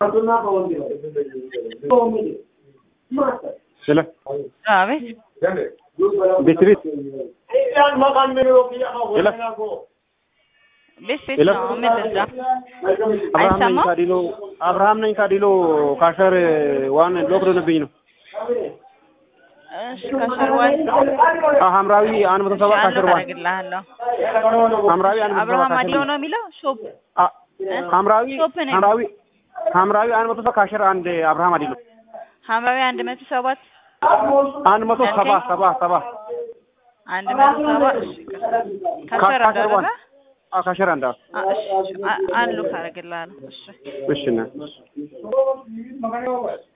ስለ አቤት ቤት ቤት ቤት ቤት ሄሎ። ነው። ምን ልርዳ? አብርሃም ነኝ አይሰማም? ካዲሎ አብርሃም ነኝ ካዲሎ ካሸር ዋን ሎክ ሆነብኝ ነው እሺ ከሸርዋል አ ሐምራዊ አንድ መቶ ሰባ ካሸር ያለው ዋን ታደርግልሃለሁ። ሐምራዊ አንድ መቶ ሰባ አብርሃም ካሸር አዲዮ ዋን ነው የሚለው ሾፕ አ ሐምራዊ ሾፕ ነው። ሐምራዊ ሐምራዊ አንድ መቶ ሰባ ካሸር አንድ አብርሃም አዲሎ ሐምራዊ አንድ መቶ ሰባት አንድ መቶ ሰባ ሰባ ሰባ አንድ መቶ ሰባ እሺ ከሸር ካሸር አደረገ ዋን አ ካሸር አንድ አዎ። አ- እሺ አ- አንድ ሉክ አደርግልሃለሁ። እሺ እሺ እና